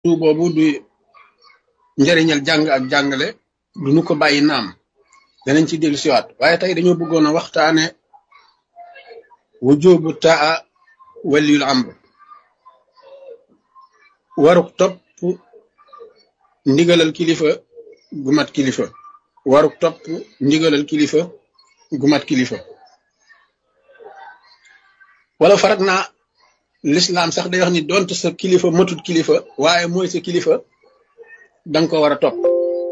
du boobu du njëriñal jàng ak jàngale du nu ko bàyyi naam danañ ci dellu siwaat waaye tey dañoo bëggoon a waxtaane wujubu taa waliyul amr waruk topp ndigalal kilifa gu mat kilifa waruk topp ndigalal kilifa gu mat kilifa wala farat naa lislaam sax day wax ni donte sa kilifa matut kilifa waaye mooy sa kilifa danga ko war a topp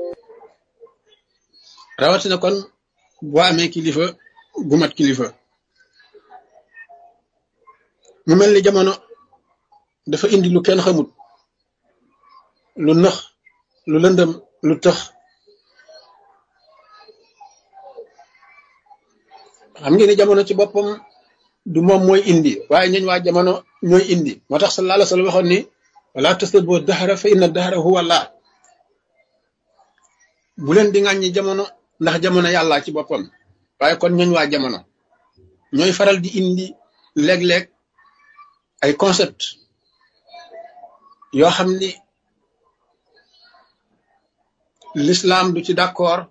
rawatina kon boo amee kilifa gu mat kilifa mu mel ni jamono dafa indi lu kenn xamut lu nëx lu lëndëm lu tëx xam ngeen ni jamono ci boppam du moom mooy indi waaye ñooñ waa jamono ñooy indi moo tax sallallahu alayhi wa sallam waxoon ni wala tasubbu dahra fa inna dahra huwa Allah bu leen di ŋàññi jamono ndax jamono yàlla ci boppam waaye kon ñooñ waa jamono ñooy faral di indi léeg-léeg ay concept yoo xam ni l'islam du ci d'accord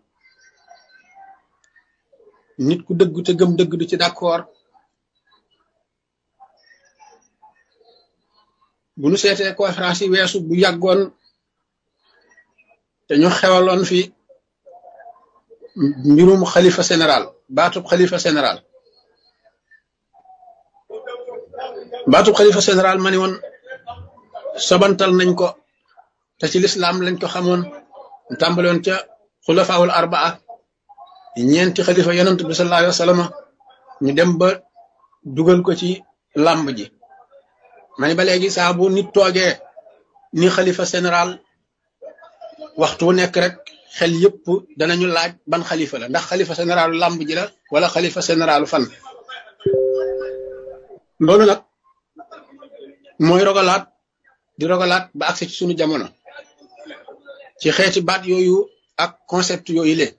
nit ku dëgg te gëm dëgg du ci d'accord bu nu seetee conférence yi weesu bu yàggoon te ñu xewaloon fi mbirum xalifa général baatub xalifa général baatub xalifa général ma ni woon sobantal nañ ko te ci lislaam lañ ko xamoon ñu tàmbaloon ca xulafaawul arbaa ñeenti xalifa yonent bi sallallahu alayhi wa sallam ñu dem ba dugal ko ci làmb ji ma ni ba léegi saa bu nit toogee ni xalifa général waxtu wu nekk rek xel yëpp danañu laaj ban xalifa la ndax xalifa généralu làmb ji la wala xalifa généralu fan loolu nag mooy rogalaat di rogalaat ba agsi ci sunu jamono ci xeeti baat yooyu ak concept yooyu le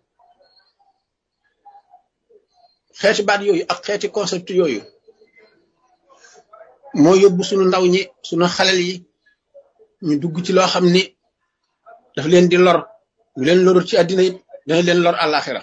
xeeti baat yooyu ak xeeti concept yooyu moo yóbbu sunu ndaw ñi sunu xalel yi ñu dugg ci loo xam ni daf leen di lor bu leen lorul ci àddina it dana leen lor àllaaxira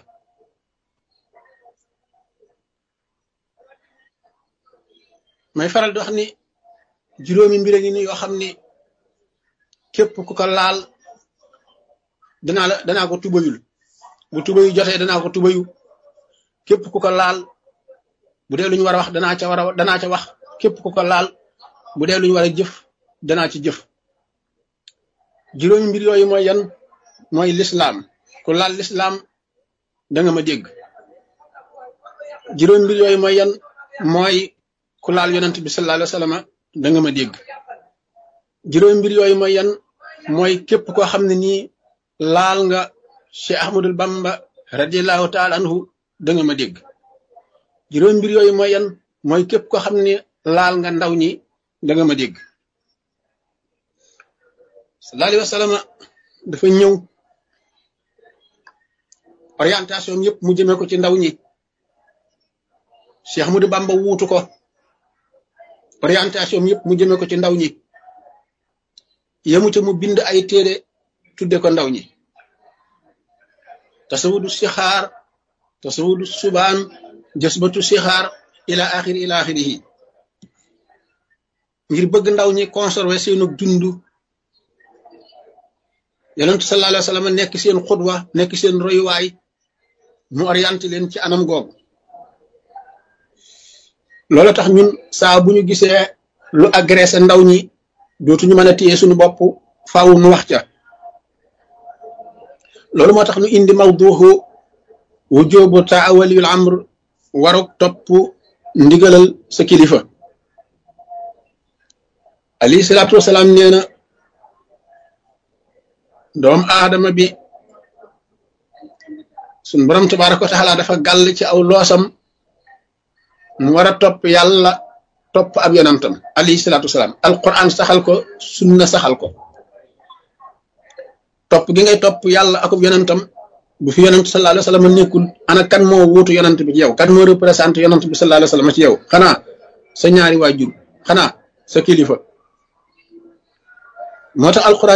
may faral di wax ni juróomi mbir a ngi ni yoo xam ni képp ku ko laal danaa la danaa ko tubayul bu tubayu jotee danaa ko tubayu képp ku ko laal bu dee lu ñu war a wax danaa ca war a danaa ca wax képp ku ko laal bu dee lu ñu war a jëf danaa ci jëf juróomi mbir yooyu mooy yan mooy lislaam ku laal lislaam da nga ma dégg juróomi mbir yooyu mooy yan mooy ku laal yonent bi sallallahu alayhi wa sallam da nga ma dégg juróomi mbir yooyu mooy yan mooy képp koo xam ne nii laal nga Cheikh Ahmadul Bamba radiallahu taala anhu da nga ma dégg juróomi mbir yooyu mooy yan mooy képp koo xam ne laal nga ndaw ñi da nga ma dégg sallallahu alayhi wa sallam dafa ñëw orientation yëpp mu jëmee ko ci ndaw ñi Cheikh Ahmadou Bamba wuutu ko orientation yëpp mu jëmee ko ci ndaw ñi yemu ca mu bind ay téere tudde ko ndaw ñi tasawudu sixaar tasawudu subaan jësbatu sixaar ila axiri ila axirihi ngir bëgg ndaw ñi conserver seenu dund yonent sallallahu alayhi wa sallam nekk seen xudwa nekk seen royuwaay mu orienté leen ci anam googu loolu tax ñun saa bu ñu gisee lu agressé ndaw ñi dootuñu mën a téye suñu bopp faaw nu wax ca loolu moo tax ñu indi mawduuxu wujubu taa waliyul amr waruk topp ndigalal sa kilifa alayhi salaatu wasalaam nee na doom aadama bi suñ borom tabaaraka wa taala dafa gàll ci aw loosam mu war a topp yàlla topp ab yonantam alayhi salaatu wasalaam alquran saxal ko sunna saxal ko topp gi ngay topp yàlla akub yonantam bu fi yonant sallallahu alayhi wa sallam nekkul ana kan moo wuutu yonant bi ci yow kan moo représenté yonant bi sallallahu alayhi wa sallam ci yow xanaa sa ñaari waajur xanaa sa kilifa moo tax alquran